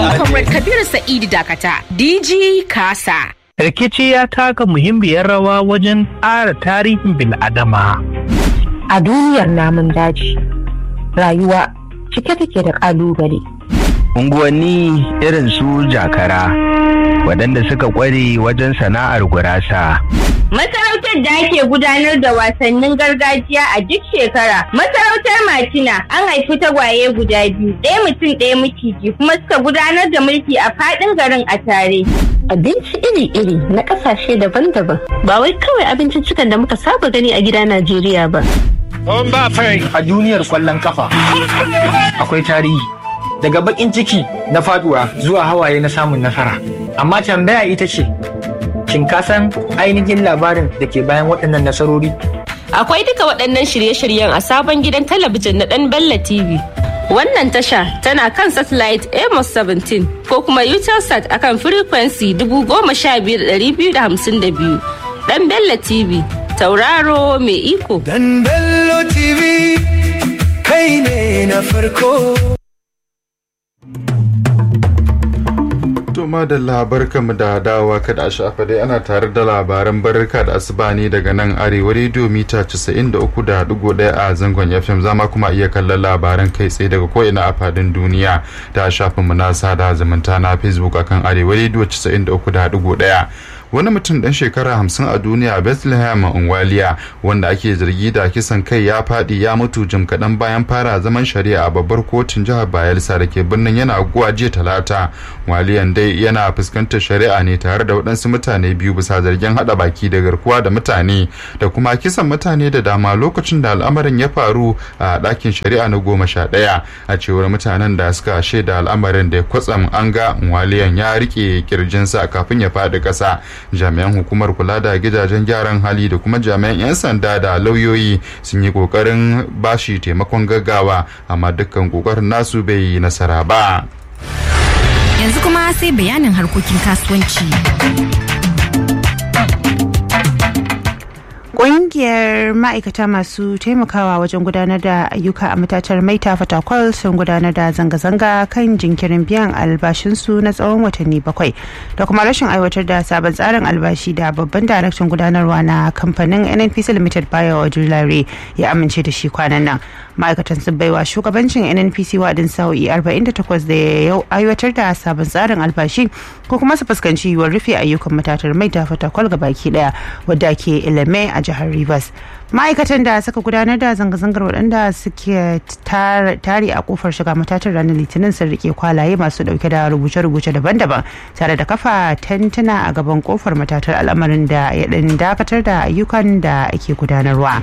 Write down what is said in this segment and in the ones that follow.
Comrade Kabiru Sa'idu Dakata, DG Kasa. rikici ya taka muhimmiyar rawa wajen ƙara tarihin bil'adama. A duniyar namun daji, rayuwa cike take da ƙalubale. unguwanni irin su jakara waɗanda suka ƙware wajen sana'ar gurasa Masarautar da ake gudanar da wasannin gargajiya a duk shekara. Masarautar Matina an haifi tagwaye guda biyu, ɗaya mutum ɗaya maciji kuma suka gudanar da mulki a faɗin garin a tare. Abinci iri-iri na ƙasashe daban-daban. Ba wai kawai abinciccikan da muka saba gani a gida Najeriya ba. a duniyar kwallon kafa akwai tarihi daga bakin ciki na faduwa zuwa hawaye na samun nasara amma tambaya ita ce shin ka san ainihin labarin da ke bayan waɗannan nasarori Akwai duka waɗannan shirye-shiryen a sabon gidan talabijin na ɗan Bella TV. Wannan tasha tana kan satellite Amos 17 ko kuma Utelsat akan frequency 15252. Ɗan Bella TV, tauraro mai iko. Dan Bello TV kai ne na farko. To madalla barkamu da dawowa kada a shafa dai ana tare da labaran barka da asuba ne daga nan arewa rediyo mita 93.1 a zangon FM zama kuma iya kallon labaran kai tsaye daga ko'ina a fadin duniya ta shafin mu na sada zumunta na Facebook akan arewa rediyo 93.1 wani mutum dan shekara hamsin a duniya bethlehem unwaliya wanda ake zargi da kisan kai ya fadi ya mutu jim kaɗan bayan fara zaman shari'a a babbar kotun jihar bayelsa da ke birnin yana aguwa jiya talata waliyan dai yana fuskantar shari'a ne tare da waɗansu mutane biyu bisa zargin haɗa baki da garkuwa da mutane da kuma kisan mutane da dama lokacin da al'amarin ya faru a ɗakin shari'a na goma sha ɗaya a cewar mutanen da suka shaida al'amarin da kwatsam an ga waliyan ya rike kirjinsa kafin ya faɗi ƙasa jami'an hukumar kula da gidajen gyaran hali da kuma jami'an 'yan sanda da lauyoyi sun yi kokarin bashi taimakon gaggawa amma dukkan kokarin nasu bai yi nasara ba Yanzu kuma sai bayanin harkokin kasuwanci. Ƙungiyar ma'aikata masu taimakawa wajen gudanar da ayyuka a matatar maita fatakwal sun gudanar da zanga-zanga kan jinkirin biyan albashinsu na tsawon watanni bakwai da kuma rashin aiwatar da sabon tsarin albashi da babban daraktan gudanarwa na kamfanin nnpc limited bayo ojulare ya amince da shi kwanan nan ma'aikatan sun baiwa shugabancin nnpc wadin sa'o'i 48 da ya aiwatar da sabon tsarin albashi ko kuma su fuskanci yiwuwar rufe ayyukan matatar maita fatakwal baki daya wadda ke ilime a jihar Rivers. Ma'aikatan da suka gudanar da zanga-zangar waɗanda suke tare a kofar shiga matatar ranar litinin sun rike kwalaye masu ɗauke da rubuce-rubuce daban-daban tare da kafa tantuna a gaban kofar matatar al'amarin da ya ɗan dakatar da ayyukan da ake gudanarwa.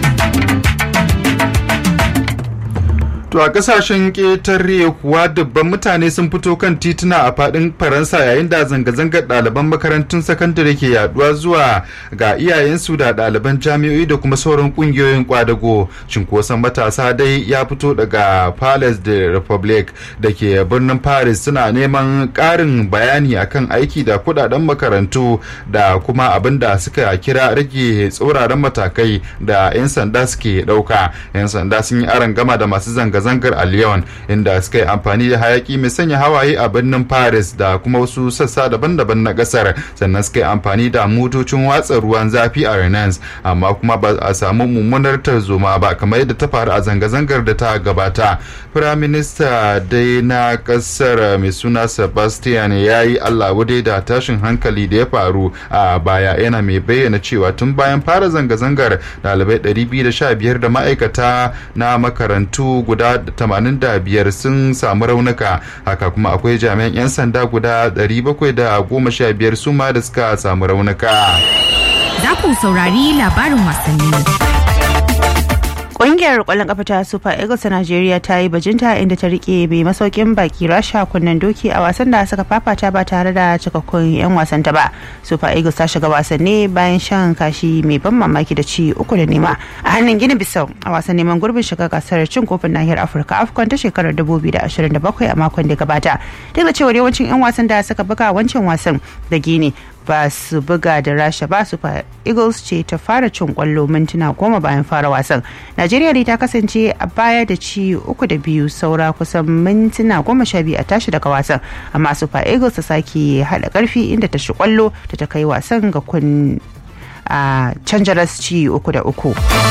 To a kasashen ƙetare kuwa dubban mutane sun fito kan tituna a faɗin Faransa yayin da zanga-zangar ɗaliban makarantun sakandare ke yaduwa zuwa ga iyayensu da ɗaliban jami'o'i da kuma sauran ƙungiyoyin kwadago. Cinkoson matasa dai ya fito daga Palace de Republic da ke birnin Paris suna neman ƙarin bayani akan aiki da kuɗaɗen makarantu da kuma abin da suka kira rage tsauraran matakai da 'yan sanda suke ɗauka. 'Yan sanda sun yi aron gama da masu zanga zanga-zangar a Lyon inda suka yi amfani da hayaki mai sanya hawaye a birnin Paris da kuma wasu sassa daban-daban na kasar sannan suka yi amfani da motocin watsa ruwan zafi a Rennes amma kuma ba a samu mummunar tarzoma ba kamar yadda ta faru a zanga-zangar da ta gabata. Firaminista dai na kasar mai suna Sebastian ya yi Allah wadai da tashin hankali da ya faru a baya yana mai bayyana cewa tun bayan fara zanga-zangar ɗalibai 215 da ma'aikata na makarantu guda 85 sun samu raunuka haka kuma akwai jami'an 'yan sanda guda 715 su ma da suka samu raunuka. Za ku saurari labarin wasanni. Ƙungiyar ƙwallon ƙafa ta Super Eagles ta Najeriya ta yi bajinta inda ta rike mai masaukin baki Rasha kunnen doki a wasan da suka fafata ba tare da cikakkun 'yan wasan ta ba. Super Eagles ta shiga wasanni bayan shan kashi mai ban mamaki da ci uku da nema a hannun Gini Bissau a wasan neman gurbin shiga gasar cin kofin nahiyar Afirka AFCON ta shekarar 2027 a makon da gabata. Duk da cewa yawancin 'yan wasan da suka buga wancan wasan da Gini ba su buga da rasha ba super eagles ce ta fara cin kwallo mintuna goma bayan fara wasan najeriya dai ta kasance a baya da ci uku da biyu saura kusan mintuna goma sha biyu a tashi daga wasan amma super eagles ta sake hada karfi inda ta shi kwallo da ta kai wasan ga kun a can ci uku da uku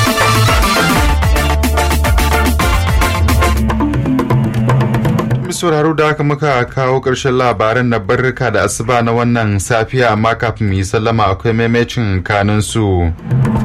sauraro da haka muka kawo ƙarshen labaran na barrika da asuba na wannan safiya amma kafin mu yi sallama akwai maimacin kanin su.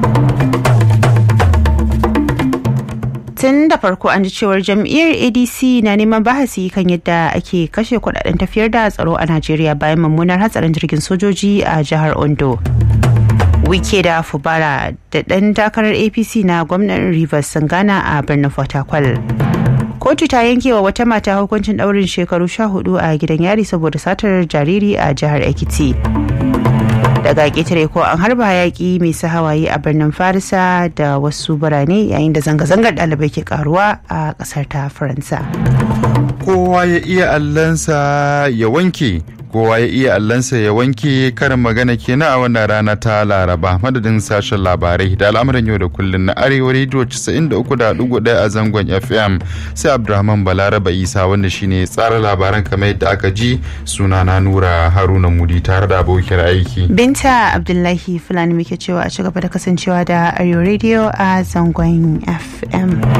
tun da farko an ji cewar jam'iyyar adc na neman bahasi kan yadda ake kashe kudaden tafiyar da tsaro a najeriya bayan mummunar hatsarin jirgin sojoji a jihar ondo wike da fubara da ɗan takarar apc na gwamnan rivers sun gana a birnin fort kotu ta yanke wa wata mata hukuncin ɗaurin shekaru sha hudu a gidan yari saboda satar jariri a jihar ekiti daga ƙetare ko an harba hayaki mai sa hawaye a birnin farisa da wasu birane yayin da zanga-zangar ɗalibai ke karuwa a ƙasar ta faransa kowa ya iya allansa ya wanke kowa ya iya allansa ya wanke karin magana kenan a wannan rana ta laraba madadin sashen labarai da al'amuran yau da kullun na arewa rediyo 93.1 a zangon fm sai abdulrahman balaraba isa wanda shine tsara labaran kamar yadda aka ji suna na nura haruna mudi tare da abokin aiki binta abdullahi fulani muke cewa a ci gaba da kasancewa da arewa rediyo a zangon fm